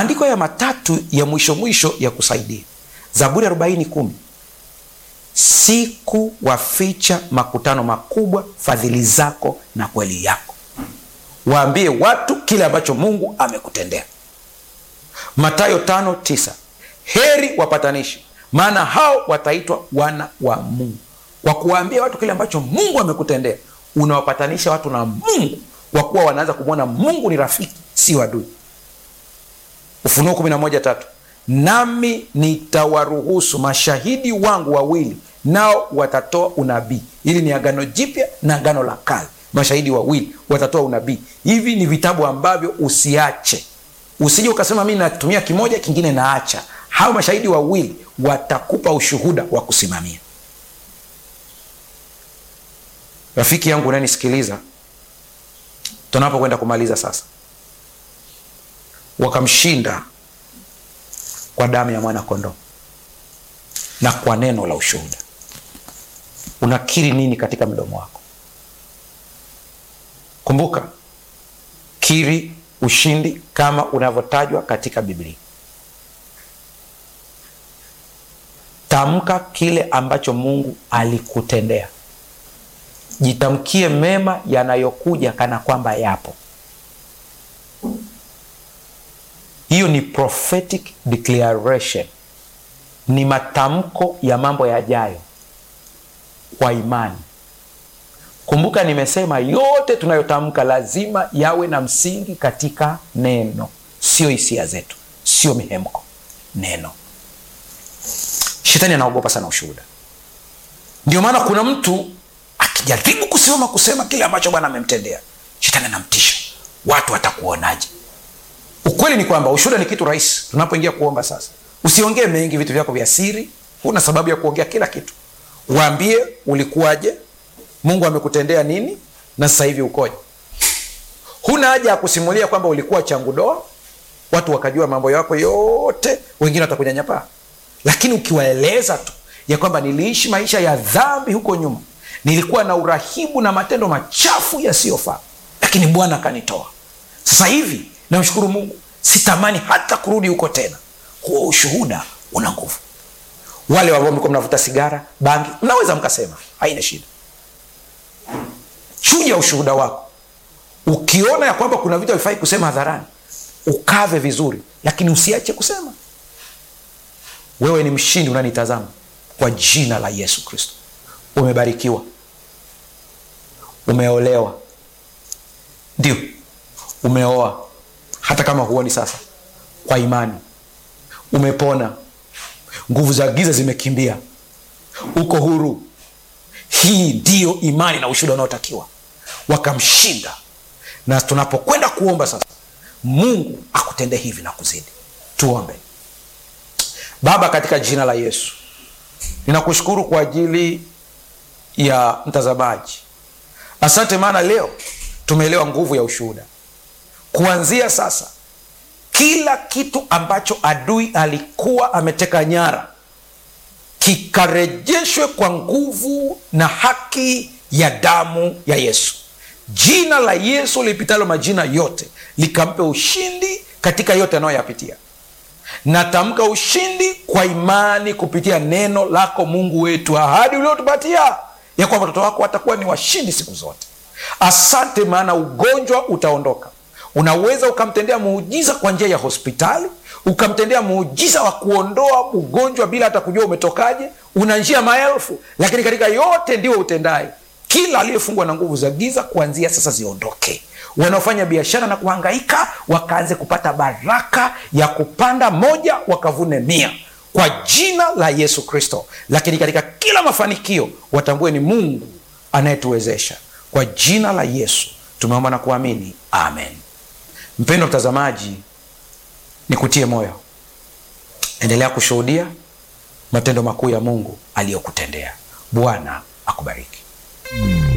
maandiko ya matatu ya mwisho mwisho ya kusaidia zaburi arobaini kumi siku waficha makutano makubwa fadhili zako na kweli yako waambie watu kile ambacho mungu amekutendea matayo tano tisa heri wapatanishi maana hao wataitwa wana wa mungu kwa kuwaambia watu kile ambacho mungu amekutendea unawapatanisha watu na mungu kwa kuwa wanaanza kumwona mungu ni rafiki si adui ufunuo kumi na moja tatu nami nitawaruhusu mashahidi wangu wawili nao watatoa unabii hili ni agano jipya na agano la kale mashahidi wawili watatoa unabii hivi ni vitabu ambavyo usiache usije ukasema mi natumia kimoja kingine naacha hao mashahidi wawili watakupa ushuhuda wa kusimamia rafiki yangu unanisikiliza tunapokwenda kumaliza sasa wakamshinda kwa damu ya mwana kondoo na kwa neno la ushuhuda unakiri nini katika mdomo wako kumbuka kiri ushindi kama unavyotajwa katika biblia tamka kile ambacho mungu alikutendea jitamkie mema yanayokuja kana kwamba yapo hiyo ni prophetic declaration ni matamko ya mambo yajayo kwa imani kumbuka nimesema yote tunayotamka lazima yawe na msingi katika neno sio hisia zetu sio mihemko neno shetani anaogopa sana ushuhuda ndio maana kuna mtu akijaribu kusimama kusema kile ambacho bwana amemtendea shetani anamtisha watu watakuonaje ukweli ni kwamba ushuhuda ni kitu rahisi tunapoingia kuomba sasa usiongee mengi vitu vyako vya siri huna sababu ya kuongea kila kitu waambie ulikuwaje mungu amekutendea nini na sasa hivi ukoje huna haja ya kusimulia kwamba ulikuwa changudoa watu wakajua mambo yako yote wengine watakunyanyapaa lakini ukiwaeleza tu ya kwamba niliishi maisha ya dhambi huko nyuma nilikuwa na urahibu na matendo machafu yasiyofaa lakini bwana akanitoa sasa hivi namshukuru mungu sitamani hata kurudi huko tena huo ushuhuda una nguvu wale ambao mlikuwa mnavuta sigara bangi mnaweza mkasema haina shida chuja ushuhuda wako ukiona ya kwamba kuna vitu havifai kusema hadharani ukave vizuri lakini usiache kusema wewe ni mshindi unanitazama kwa jina la yesu kristo umebarikiwa umeolewa ndio umeoa hata kama huoni sasa kwa imani umepona nguvu za giza zimekimbia uko huru hii ndiyo imani na ushuhuda unaotakiwa wakamshinda na tunapokwenda kuomba sasa mungu akutende hivi na kuzidi tuombe baba katika jina la yesu ninakushukuru kwa ajili ya mtazamaji asante maana leo tumeelewa nguvu ya ushuhuda kuanzia sasa kila kitu ambacho adui alikuwa ameteka nyara kikarejeshwe kwa nguvu na haki ya damu ya yesu jina la yesu lipitalo majina yote likampe ushindi katika yote anayoyapitia natamka ushindi kwa imani kupitia neno lako mungu wetu ahadi uliotupatia ya kwamba watoto wako watakuwa ni washindi siku zote asante maana ugonjwa utaondoka unaweza ukamtendea muujiza kwa njia ya hospitali ukamtendea muujiza wa kuondoa ugonjwa bila hata kujua umetokaje una njia maelfu lakini katika yote ndio utendaye kila aliyefungwa na nguvu za giza kuanzia sasa ziondoke wanaofanya biashara na kuhangaika wakaanze kupata baraka ya kupanda moja wakavune mia kwa jina la yesu kristo lakini katika kila mafanikio watambue ni mungu anayetuwezesha kwa jina la yesu tumeomba na kuamini amen mpendo mtazamaji nikutie moyo endelea kushuhudia matendo makuu ya mungu aliyokutendea bwana akubariki